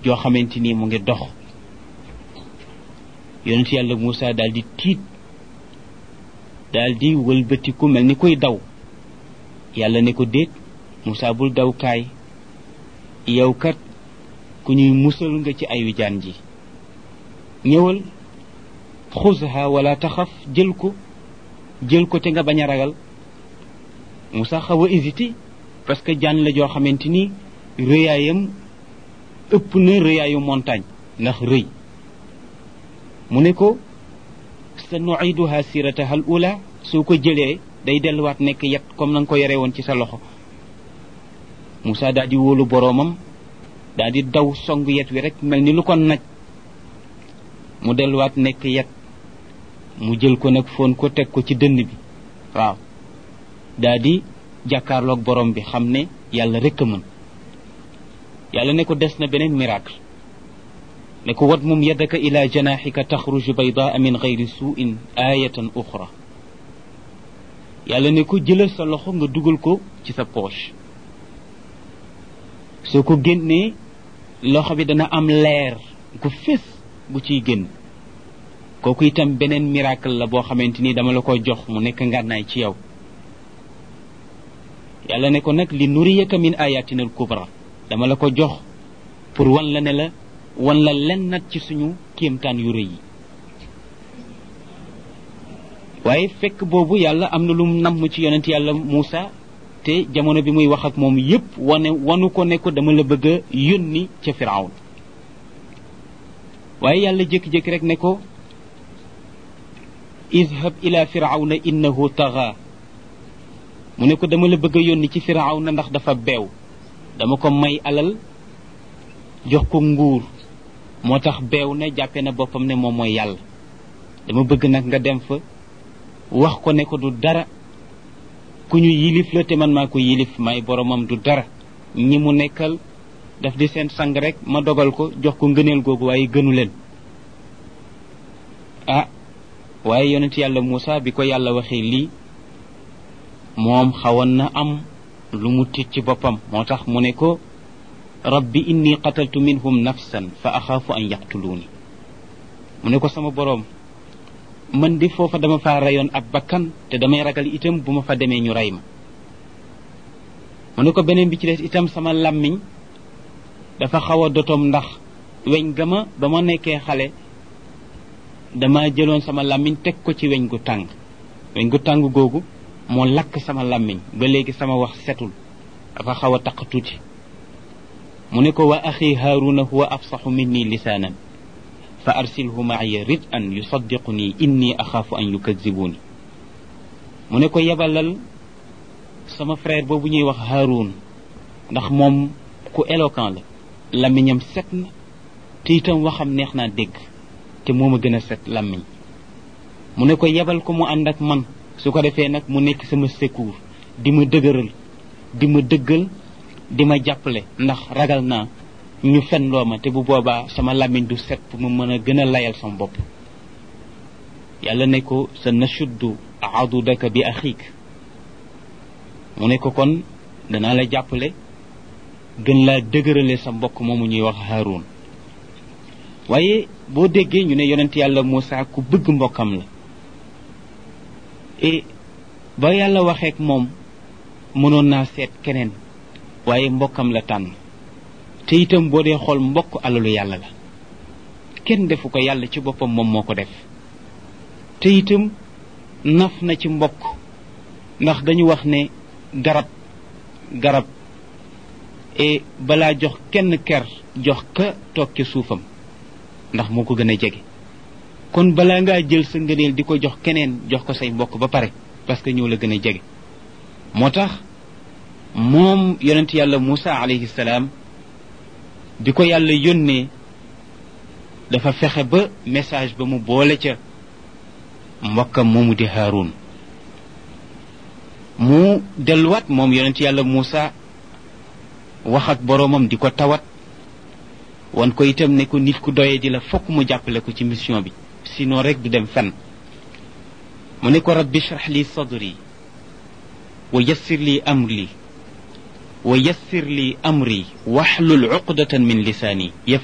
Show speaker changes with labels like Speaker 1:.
Speaker 1: joo xamante ni mu ngi dox yonent yàlla Moussa daal di tiit daal di wëlbatiku mel ni koy daw yàlla ne ko déet Moussa bul daw kaay yow kat ku ñuy musal nga ci ayu jaan ji ñëwal xusha wala taxaf jël ko jël ko te nga bañ a ragal Moussa xaw a hésité parce que jaan la joo xamante ni rëyaayam ëpp na rëyaayu montagne ndax rëy mu ne ko sa nuiduha sirataha al ula soo ko jëlee day delluwaat nekk yet comme na nga ko yore woon ci sa loxo Moussa daal di wóolu boroomam daal di daw song yet wi rek mel ni lu ko naj mu delluwaat nekk yet mu jël ko nag foon ko teg ko ci dënn bi waaw daal di jàkkaarloog borom bi xam ne yàlla rek a mën yàlla ne ko des na beneen miracle ne ko wat mum yadaka ila janaxika taxruju baydaa min gayri suuin ayatan uxra yàlla ne ko jëlal sa loxo nga dugal ko ci sa poche soo ko génnee loxo bi dana am leer gu fés bu ciy génn kooku itam beneen miracle la boo xamante ni dama la ko jox mu nekk ngànnaay ci yow yàlla ne ko nag li nuriyaka min ayatina al kubra dama la ko jox pour wan la ne la wan la len nat ci suñu kéemtaan yu rëy yi waaye fekk boobu yàlla am na lu mu namm ci yonent yàlla Moussa te jamono bi muy wax ak moom yépp wane wanu ko ne ko dama la bëgg a yónni ca firawn waaye yàlla jékki-jékki rek ne ko izhab ila firawna innahu taxa mu ne ko dama la bëgg a yónni ci firawna ndax dafa beew dama ko may alal jox ko nguur moo tax beew na jàppe na boppam ne moom mooy yàlla dama bëgg nag nga dem fa wax ko ne ko du dara ku ñu yilif la te man maa ko yilif may boromam du dara ñi mu nekkal daf di seen sang rek ma dogal ko jox ko ngëneel googu waaye gënu leen ah waaye yonent yàlla Moussa bi ko yàlla waxee lii moom xawoon na am lu mu tiit ci boppam moo tax mu ne ko rabbi inni qataltu minhum nafsan fa axaafu an yaqtuluuni mu ne ko sama boroom man di foofa dama faa reyoon ab bakkan te damay ragal itam bu ma fa demee ñu rey ma mu ne ko beneen bi ci des itam sama làmmiñ dafa xaw a dotom ndax weñ ga ma ba ma nekkee xale dama jëloon sama làmmiñ teg ko ci weñ gu tàng weñ gu tàng googu moo lakk sama làmmiñ ba léegi sama wax setul dafa xaw a taq tuuti mu ne ko wa axi haaruna huwa afsaxu minni lisaanan fa arsilhu maaya rid an yusaddiquni inni axaafu an yukazibuni mu ne ko yebalal sama frère boobu ñuy wax haarun ndax moom ku éloquent la làmmiñam set na te itam waxam neex naa dégg te moo ma gën a set làmmiñ mu ne ko yebal ko mu ànd ak man su ko defee nag mu nekk sama secours di ma dëgëral di ma dëggal di ma jàppale ndax ragal naa ñu fen loo ma te bu boobaa sama làmmiñ du set pour mu mën a gën a layal sama bopp yàlla ne ko sa nashuddu adudaka bi axiik mu ne ko kon danaa la jàppale gën laa dëgërale sa mbokk moomu ñuy wax Haarun waaye boo déggee ñu ne yonent yàlla Moussa ku bëgg mbokkam la et ba yàlla waxeek moom mënoon naa seet keneen waaye mbokkam la tànn te itam boo dee xool mbokk alalu yàlla la kenn defu ko yàlla ci boppam moom moo ko def te itam naf na ci mbokk ndax dañu wax ne garab garab et balaa jox kenn ker jox ka toog ca suufam ndax moo ko gën a jege kon balaa ngaa jël sa ngëneel di ko jox keneen jox ko say mbokk ba pare parce que ñoo la gën a jege moo tax moom yonent yàlla Moussa alayhi salaam bi ko yàlla yónnee dafa fexe ba message ba mu boole ca mbokkam moomu di Haarun mu delluwaat moom yonent yàlla Moussa wax ak boroomam di ko tawat wan ko itam ne ko nit ku doye di la fokk mu jàppale ko ci mission bi sinon rek du dem fenn mu ne ko rabbi shrah li sadri wa yassir li amri wa yassir li amri waxlul uqdatan min lisaani